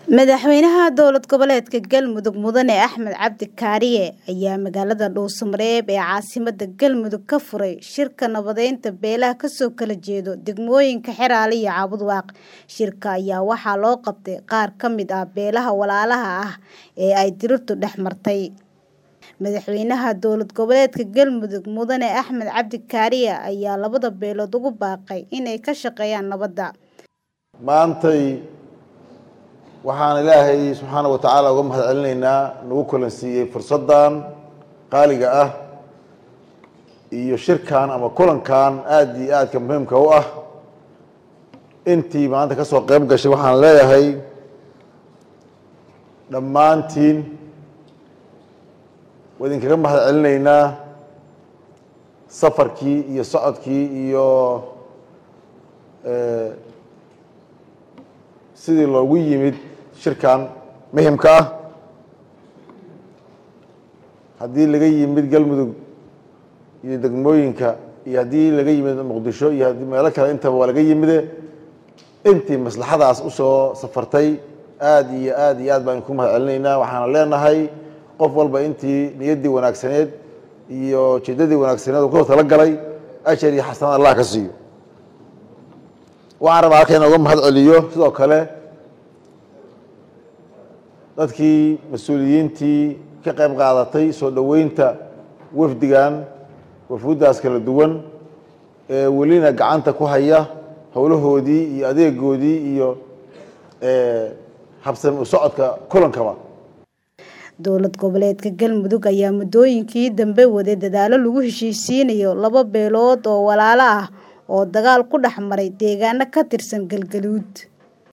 Madaxweynaha dowlad goboleedka Galmudug Mudane Axmed Cabdi Kaariye ayaa magaalada Dhuusamareeb ee caasimadda Galmudug ka furay shirka nabadeynta beelaha kasoo kala jeeda degmooyinka Xeraale iyo Cabudwaaq. Shirka ayaa waxaa loo qabtay qaar ka mid ah beelaha walaalaha ah ee ay dirirtu dhex martay. Madaxweynaha dowlad goboleedka Galmudug Mudane Axmed Cabdi Kaariye ayaa labada beelood ugu baaqay inay ka shaqeeyaan nabadda. maantay waxaan ilaahay subxaana wa tacaala uga mahad celinaynaa nagu kulansiiyey fursaddan qaaliga ah iyo shirkan ama kulankan aad iyo aadka muhiimka u ah intii maanta ka soo qayb gashay waxaan leeyahay dhammaantiin waa idinkaga mahad celinaynaa safarkii iyo socodkii iyo sidii loogu yimid shirkan muhimka ah haddii laga yimid galmudug iyo degmooyinka iyo haddii laga yimid muqdisho iyo haddii meelo kale intaba waa laga yimide intii maslaxadaas usoo safartay aada iyo aad iyo aad baan ku mahad celinaynaa waxaana leenahay qof walba intii niyaddii wanaagsaneed iyo jeedadii wanaagsaneed oo kusoo talagalay ashar iyo xasanad allah ka siiyo waxaan rabaa halka in uga mahad celiyo sidoo kale dadkii mas-uuliyiintii ka qayb qaadatay soo dhoweynta wafdigan wafuuddaas kala duwan ee welina gacanta ku haya howlahoodii iyo adeegoodii iyo habsami u socodka kulankaba dowlad goboleedka galmudug ayaa muddooyinkii dambe waday dadaalo lagu heshiisiinayo laba beelood oo walaalo ah oo dagaal ku dhex maray deegaano ka tirsan galgaduud